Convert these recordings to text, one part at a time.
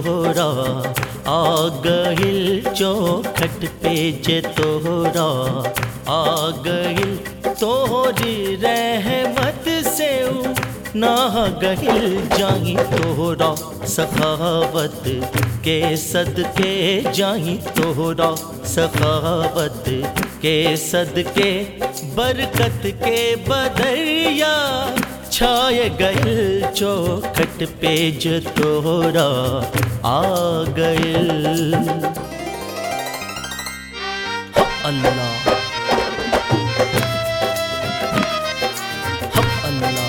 तोहरा आ गइल चौखट पे जे तोहरा आ गइल तोहरी रहमत से ना गहिल जाही तोहरा सखावत के सदके जाही तोहरा सखावत के सदके बरकत के बदरिया छाय गइल चौखट पे जो तोहरा आ गइल हा अल्लाह हा अल्लाह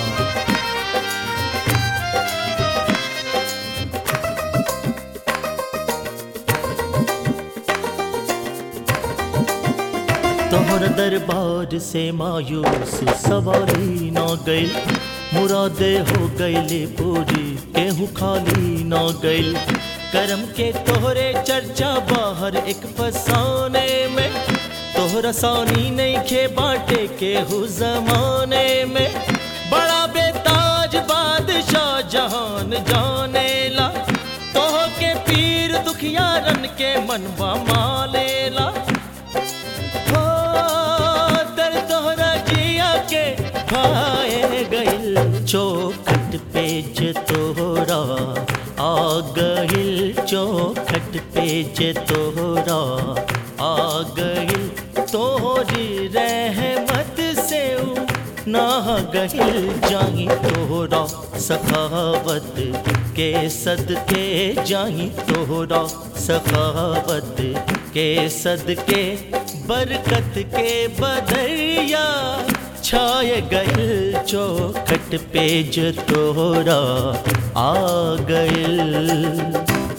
तोहर दरबार से मायूस सवारी न गइल मुरादे हो गइले पूरी केहू खाली न गइल करम के तोहरे चर्चा बाहर एक फसाने में तोहरा सानी नहीं खे बाटे केहू जमाने में बड़ा बेताज बादशाह जहान जाने ला तोह के पीर दुखियारन के मनवा मालेला हो दर तोहरा जिया के खाए गइल चौखट पे जे तोहरा आ गइल चौखट पे जे तोहरा आ गइल तोहरी रहमत से ना गहिल जाही तोहरा सखावत के सदके जाही तोहरा सखावत के सदके बरकत के बदरिया छाय गइल चौखट पे जो तोहरा आ गइल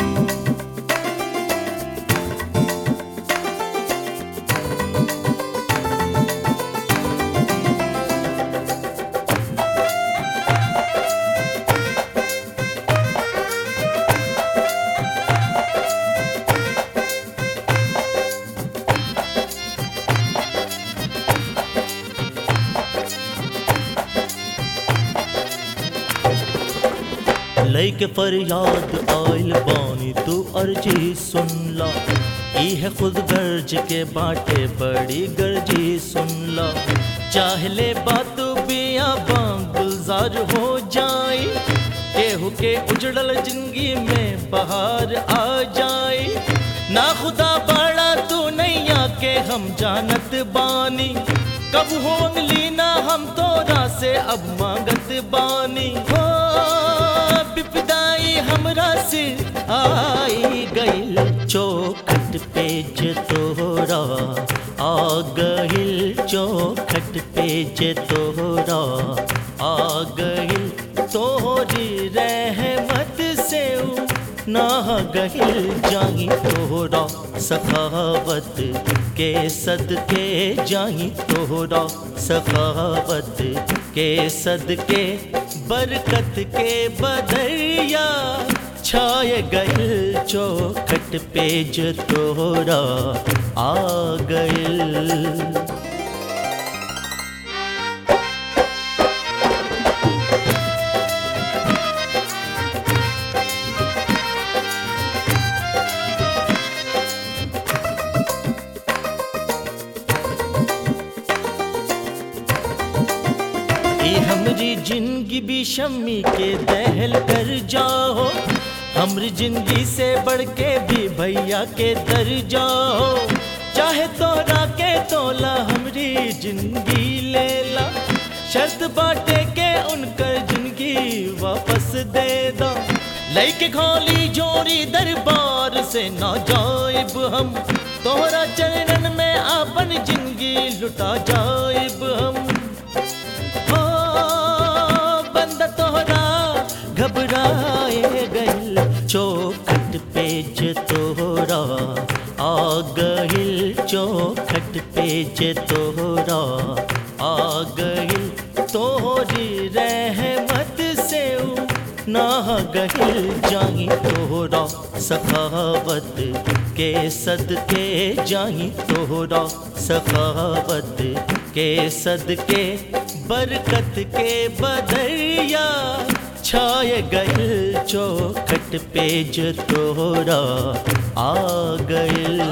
लैके फरियाद आइल बानी तू अर्जी सुनला इह खुद गर्ज के बाटे बड़ी गर्जी सुनला चाहले बात बिया बाम गुलजार हो जाई केहू के उजड़ल जिंदगी में बहार आ जाई ना खुदा बड़ा तू नैया के हम जानत बानी कब हो अंगली ना हम तोरा से अब मांगत बानी हो विपदाई हमरा से आई गइल चौखट पे जे तोहरा आ गइल चौखट पे जे तोहरा आ गइल तोहरी रहमत से ना गहिल जाही तोहरा सखावत के सदके जाही तोहरा सखावत के सदके बरकत के बदरिया छाय गइल चौखट पे जो तोहरा आ गइल ए हमरी जिंदगी भी शम्मी के दहल कर जाओ हमरी जिंदगी से बढ़ के भी भैया के दर जाओ चाहे तोरा के तोला हमरी जिंदगी ले ला शर्त बाटे के उनकर जिंदगी वापस दे दो लैके खोली जोरी दरबार से ना जाइब हम तोहरा चरणन में अपन जिंदगी लुटा जाइब हम ओ बंद तोहरा घबराए गइल चौखट पे जे तोहरा आ गइल चौखट पे जे तोहरा आ गइल तोहरी रहमत से ना गहिल जाही तोहरा सखावत के सदके जाही तोहरा सखावत के सदके बरकत के बदरिया छाए गइल चौखट पे जो तोरा आ गइल